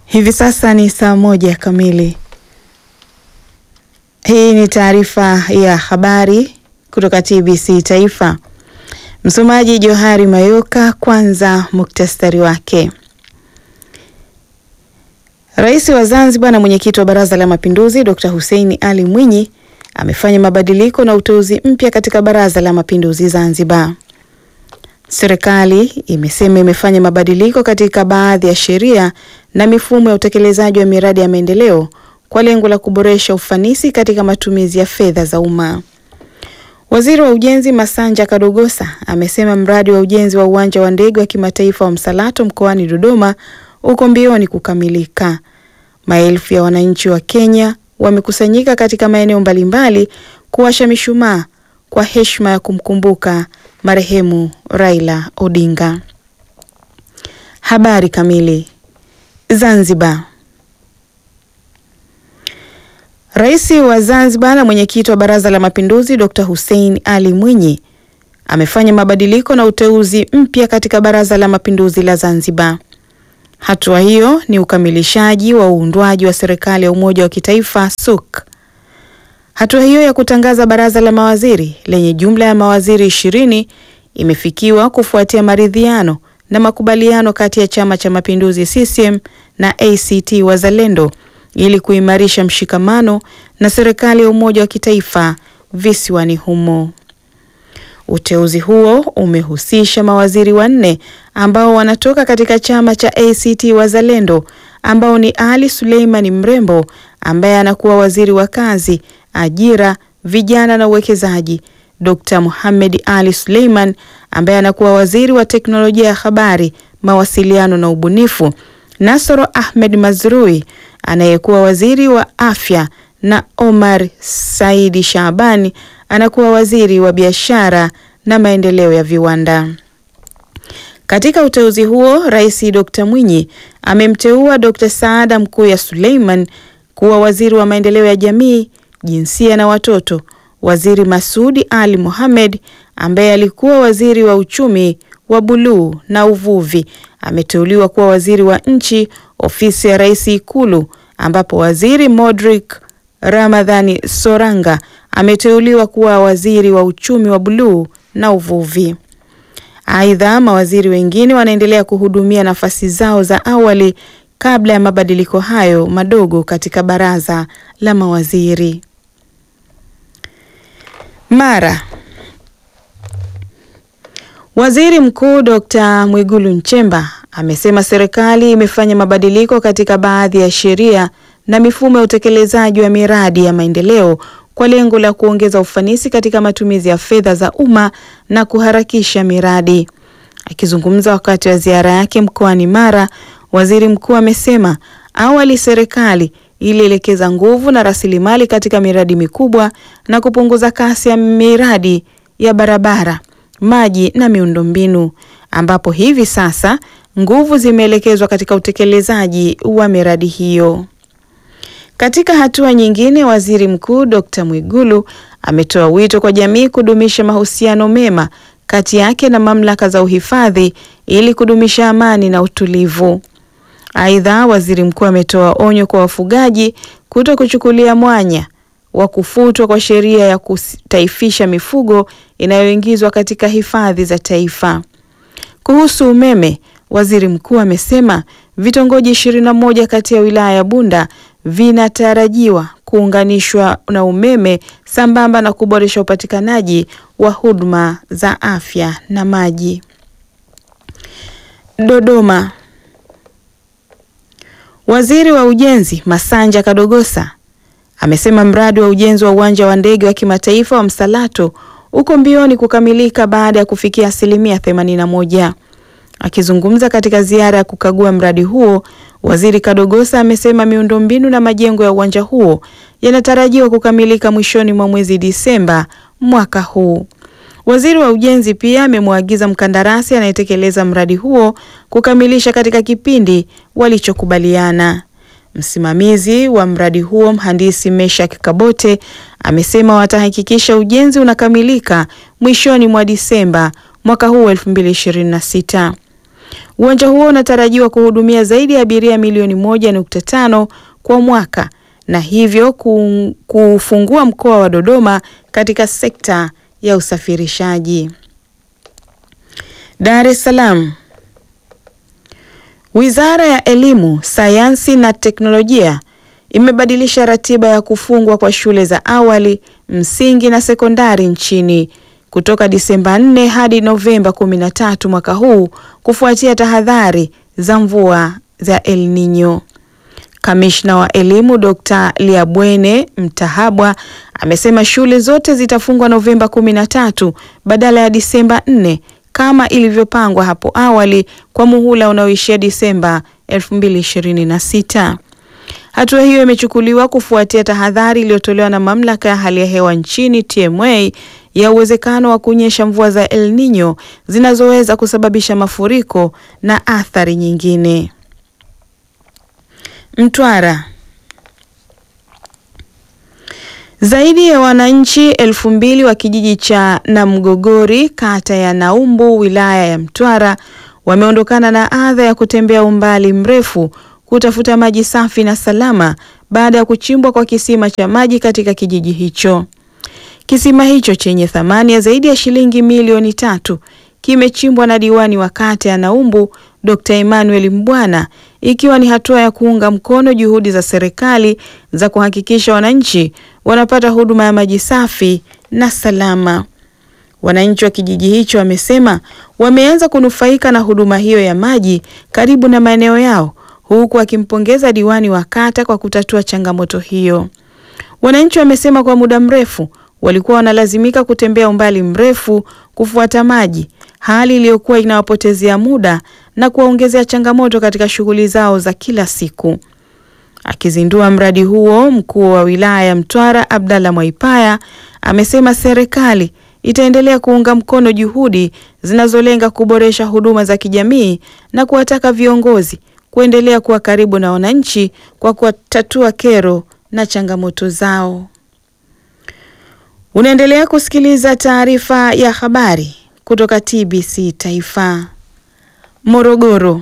Hivi sasa ni saa moja kamili. Hii ni taarifa ya habari kutoka TBC Taifa. Msomaji Johari Mayoka. Kwanza muktasari wake. Rais wa Zanzibar na mwenyekiti wa Baraza la Mapinduzi Dr. Hussein Ali Mwinyi amefanya mabadiliko na uteuzi mpya katika Baraza la Mapinduzi Zanzibar. Serikali imesema imefanya mabadiliko katika baadhi ya sheria na mifumo ya utekelezaji wa miradi ya maendeleo kwa lengo la kuboresha ufanisi katika matumizi ya fedha za umma. Waziri wa Ujenzi Masanja Kadogosa amesema mradi wa ujenzi wa uwanja wa ndege wa kimataifa wa Msalato mkoani Dodoma uko mbioni kukamilika. Maelfu ya wananchi wa Kenya wamekusanyika katika maeneo mbalimbali kuwasha mishumaa kwa heshima ya kumkumbuka marehemu Raila Odinga. Habari kamili. Zanzibar. Rais wa Zanzibar na mwenyekiti wa Baraza la Mapinduzi Dr. Hussein Ali Mwinyi amefanya mabadiliko na uteuzi mpya katika Baraza la Mapinduzi la Zanzibar. Hatua hiyo ni ukamilishaji wa uundwaji wa serikali ya umoja wa kitaifa SUK. Hatua hiyo ya kutangaza baraza la mawaziri lenye jumla ya mawaziri ishirini imefikiwa kufuatia maridhiano na makubaliano kati ya Chama cha Mapinduzi CCM na ACT Wazalendo ili kuimarisha mshikamano na serikali ya umoja wa kitaifa visiwani humo. Uteuzi huo umehusisha mawaziri wanne ambao wanatoka katika chama cha ACT Wazalendo ambao ni Ali Suleimani Mrembo ambaye anakuwa waziri wa kazi, ajira, vijana na uwekezaji, Dr. Mohamed Ali Suleiman ambaye anakuwa waziri wa teknolojia ya habari, mawasiliano na ubunifu, Nasoro Ahmed Mazrui anayekuwa waziri wa afya na Omar Saidi Shaabani anakuwa waziri wa biashara na maendeleo ya viwanda. Katika uteuzi huo, Rais Dr. Mwinyi amemteua Dr. Saada Mkuya Suleiman kuwa waziri wa maendeleo ya jamii, jinsia na watoto. Waziri Masudi Ali Mohamed ambaye alikuwa waziri wa uchumi wa buluu na uvuvi ameteuliwa kuwa waziri wa nchi, ofisi ya Rais Ikulu, ambapo waziri Modric Ramadhani Soranga ameteuliwa kuwa waziri wa uchumi wa buluu na uvuvi. Aidha, mawaziri wengine wanaendelea kuhudumia nafasi zao za awali kabla ya mabadiliko hayo madogo katika baraza la mawaziri. Mara Waziri Mkuu Dr. Mwigulu Nchemba amesema serikali imefanya mabadiliko katika baadhi ya sheria na mifumo ya utekelezaji wa miradi ya maendeleo kwa lengo la kuongeza ufanisi katika matumizi ya fedha za umma na kuharakisha miradi. Akizungumza wakati wa ziara yake mkoani Mara, Waziri Mkuu amesema awali serikali ilielekeza nguvu na rasilimali katika miradi mikubwa na kupunguza kasi ya miradi ya barabara, maji na miundombinu, ambapo hivi sasa nguvu zimeelekezwa katika utekelezaji wa miradi hiyo. Katika hatua nyingine, Waziri Mkuu Dr. Mwigulu ametoa wito kwa jamii kudumisha mahusiano mema kati yake na mamlaka za uhifadhi ili kudumisha amani na utulivu. Aidha, Waziri Mkuu ametoa onyo kwa wafugaji kuto kuchukulia mwanya wa kufutwa kwa sheria ya kutaifisha mifugo inayoingizwa katika hifadhi za taifa. Kuhusu umeme, Waziri Mkuu amesema vitongoji 21 kati ya wilaya ya Bunda vinatarajiwa kuunganishwa na umeme sambamba na kuboresha upatikanaji wa huduma za afya na maji. Dodoma. Waziri wa Ujenzi Masanja Kadogosa amesema mradi wa ujenzi wa uwanja wa ndege wa kimataifa wa Msalato uko mbioni kukamilika baada ya kufikia asilimia 81. Akizungumza katika ziara ya kukagua mradi huo, Waziri Kadogosa amesema miundombinu na majengo ya uwanja huo yanatarajiwa kukamilika mwishoni mwa mwezi Disemba mwaka huu. Waziri wa Ujenzi pia amemwagiza mkandarasi anayetekeleza mradi huo kukamilisha katika kipindi walichokubaliana. Msimamizi wa mradi huo mhandisi Meshak Kabote amesema watahakikisha ujenzi unakamilika mwishoni mwa Disemba mwaka huu 2026. Uwanja huo unatarajiwa kuhudumia zaidi ya abiria milioni moja nukta tano kwa mwaka na hivyo kufungua mkoa wa Dodoma katika sekta ya usafirishaji. Dar es Salaam. Wizara ya Elimu, Sayansi na Teknolojia imebadilisha ratiba ya kufungwa kwa shule za awali, msingi na sekondari nchini kutoka Disemba 4 hadi Novemba 13 mwaka huu kufuatia tahadhari za mvua za El Nino. Kamishna wa Elimu Dr. Liabwene Mtahabwa amesema shule zote zitafungwa Novemba 13 badala ya Disemba 4 kama ilivyopangwa hapo awali kwa muhula unaoishia Disemba 2026. Hatua hiyo imechukuliwa kufuatia tahadhari iliyotolewa na mamlaka ya hali ya hewa nchini TMA ya uwezekano wa kunyesha mvua za El Nino zinazoweza kusababisha mafuriko na athari nyingine. Mtwara. Zaidi ya wananchi elfu mbili wa kijiji cha Namgogori kata ya Naumbu wilaya ya Mtwara wameondokana na adha ya kutembea umbali mrefu kutafuta maji safi na salama baada ya kuchimbwa kwa kisima cha maji katika kijiji hicho. Kisima hicho chenye thamani ya zaidi ya shilingi milioni tatu kimechimbwa na diwani wa kata ya Naumbu Dr. Emmanuel Mbwana ikiwa ni hatua ya kuunga mkono juhudi za serikali za kuhakikisha wananchi wanapata huduma ya maji safi na salama. Wananchi wa kijiji hicho wamesema wameanza kunufaika na huduma hiyo ya maji karibu na maeneo yao huku akimpongeza diwani wa kata kwa kutatua changamoto hiyo. Wananchi wamesema kwa muda mrefu walikuwa wanalazimika kutembea umbali mrefu kufuata maji, hali iliyokuwa inawapotezea muda na kuwaongezea changamoto katika shughuli zao za kila siku. Akizindua mradi huo, mkuu wa wilaya ya Mtwara Abdalla Mwaipaya amesema serikali itaendelea kuunga mkono juhudi zinazolenga kuboresha huduma za kijamii na kuwataka viongozi kuendelea kuwa karibu na wananchi kwa kutatua kero na changamoto zao. Unaendelea kusikiliza taarifa ya habari kutoka TBC Taifa. Morogoro.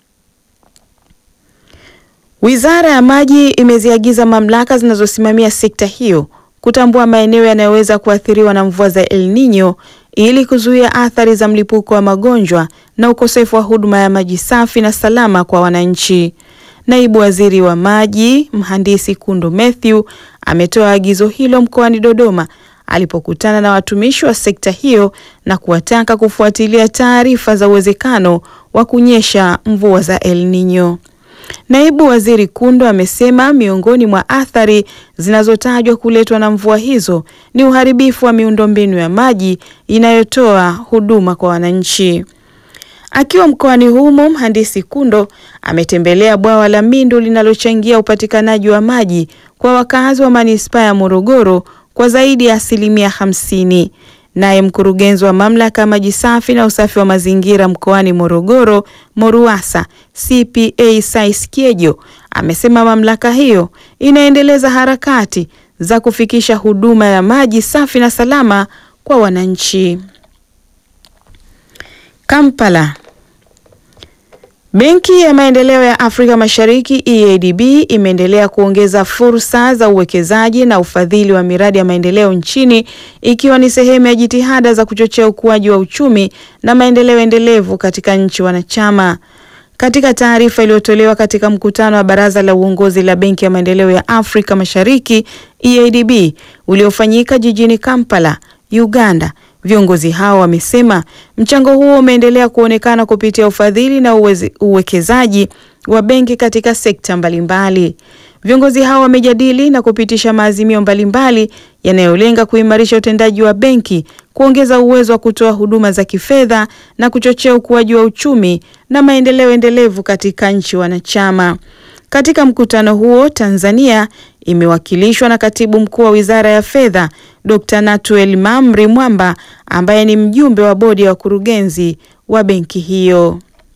Wizara ya Maji imeziagiza mamlaka zinazosimamia sekta hiyo kutambua maeneo yanayoweza kuathiriwa na mvua za El Nino ili kuzuia athari za mlipuko wa magonjwa na ukosefu wa huduma ya maji safi na salama kwa wananchi. Naibu Waziri wa Maji, Mhandisi Kundu Mathew, ametoa agizo hilo mkoani Dodoma alipokutana na watumishi wa sekta hiyo na kuwataka kufuatilia taarifa za uwezekano wa kunyesha mvua za El Nino. Naibu Waziri Kundu amesema miongoni mwa athari zinazotajwa kuletwa na mvua hizo ni uharibifu wa miundombinu ya maji inayotoa huduma kwa wananchi. Akiwa mkoani humo, Mhandisi Kundo ametembelea bwawa la Mindu linalochangia upatikanaji wa maji kwa wakazi wa manispaa ya Morogoro kwa zaidi ya asilimia hamsini. Naye mkurugenzi wa mamlaka ya maji safi na usafi wa mazingira mkoani Morogoro, MORUWASA, CPA Sais Kiejo amesema mamlaka hiyo inaendeleza harakati za kufikisha huduma ya maji safi na salama kwa wananchi. Kampala. Benki ya Maendeleo ya Afrika Mashariki EADB imeendelea kuongeza fursa za uwekezaji na ufadhili wa miradi ya maendeleo nchini ikiwa ni sehemu ya jitihada za kuchochea ukuaji wa uchumi na maendeleo endelevu katika nchi wanachama. Katika taarifa iliyotolewa katika mkutano wa Baraza la Uongozi la Benki ya Maendeleo ya Afrika Mashariki EADB uliofanyika jijini Kampala, Uganda, Viongozi hao wamesema mchango huo umeendelea kuonekana kupitia ufadhili na uweze, uwekezaji wa benki katika sekta mbalimbali. Viongozi hao wamejadili na kupitisha maazimio mbalimbali yanayolenga kuimarisha utendaji wa benki, kuongeza uwezo wa kutoa huduma za kifedha na kuchochea ukuaji wa uchumi na maendeleo endelevu katika nchi wanachama. Katika mkutano huo, Tanzania imewakilishwa na Katibu Mkuu wa Wizara ya Fedha, Dr. Natuel Mamri Mwamba ambaye ni mjumbe wa bodi ya wakurugenzi wa benki hiyo.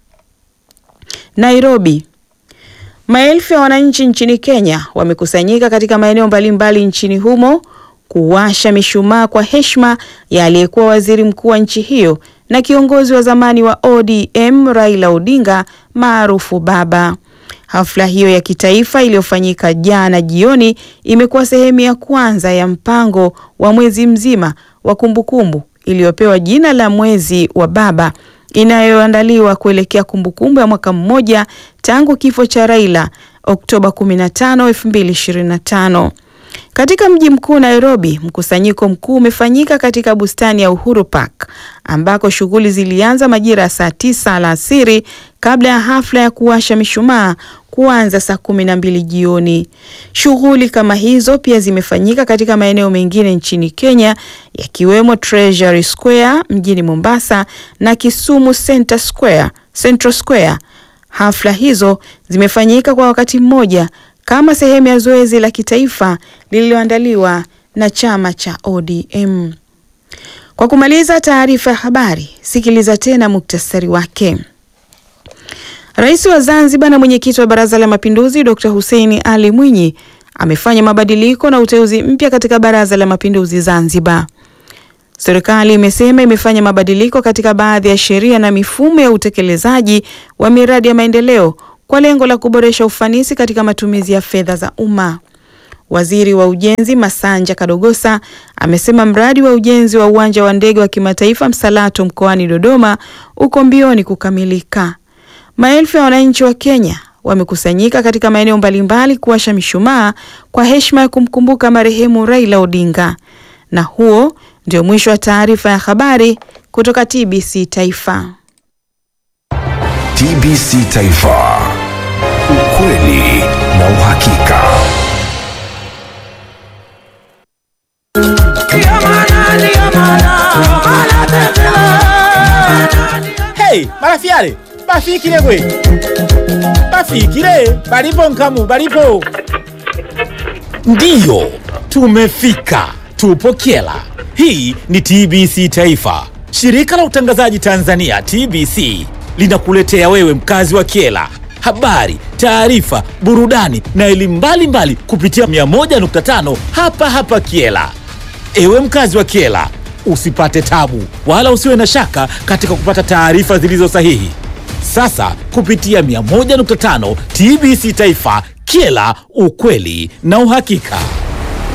Nairobi. Maelfu ya wananchi nchini Kenya wamekusanyika katika maeneo mbalimbali nchini humo kuwasha mishumaa kwa heshima ya aliyekuwa waziri mkuu wa nchi hiyo na kiongozi wa zamani wa ODM Raila Odinga maarufu Baba. Hafla hiyo ya kitaifa iliyofanyika jana jioni imekuwa sehemu ya kwanza ya mpango wa mwezi mzima wa kumbukumbu iliyopewa jina la Mwezi wa Baba inayoandaliwa kuelekea kumbukumbu ya mwaka mmoja tangu kifo cha Raila Oktoba 15, 2025. Katika mji mkuu Nairobi, mkusanyiko mkuu umefanyika katika bustani ya Uhuru Park ambako shughuli zilianza majira ya saa tisa alasiri kabla ya hafla ya kuwasha mishumaa kuanza saa kumi na mbili jioni. Shughuli kama hizo pia zimefanyika katika maeneo mengine nchini Kenya yakiwemo Treasury Square mjini Mombasa na Kisumu Center Square, Central Square. Hafla hizo zimefanyika kwa wakati mmoja kama sehemu ya zoezi la kitaifa lililoandaliwa na chama cha ODM. Kwa kumaliza taarifa ya habari, sikiliza tena muktasari wake. Rais wa Zanzibar na mwenyekiti wa Baraza la Mapinduzi Dr. Hussein Ali Mwinyi amefanya mabadiliko na uteuzi mpya katika Baraza la Mapinduzi Zanzibar. Serikali imesema imefanya mabadiliko katika baadhi ya sheria na mifumo ya utekelezaji wa miradi ya maendeleo kwa lengo la kuboresha ufanisi katika matumizi ya fedha za umma. Waziri wa Ujenzi Masanja Kadogosa amesema mradi wa ujenzi wa uwanja wa ndege wa kimataifa Msalato mkoani Dodoma uko mbioni kukamilika. Maelfu ya wananchi wa Kenya wamekusanyika katika maeneo mbalimbali kuwasha mishumaa kwa heshima ya kumkumbuka marehemu Raila Odinga. Na huo ndio mwisho wa taarifa ya habari kutoka TBC Taifa. TBC Taifa. Ukweli na uhakika. Hey, marafiale bafikile gwe bafikile balipo nkamu balipo ndiyo tumefika tupo kyela hii ni tbc taifa shirika la utangazaji tanzania tbc linakuletea wewe mkazi wa kyela habari taarifa burudani na elimu mbalimbali kupitia 101.5 hapa hapa kyela Ewe mkazi wa Kiela, usipate tabu wala usiwe na shaka katika kupata taarifa zilizo sahihi. Sasa kupitia 101.5 TBC Taifa, Kiela, ukweli na uhakika.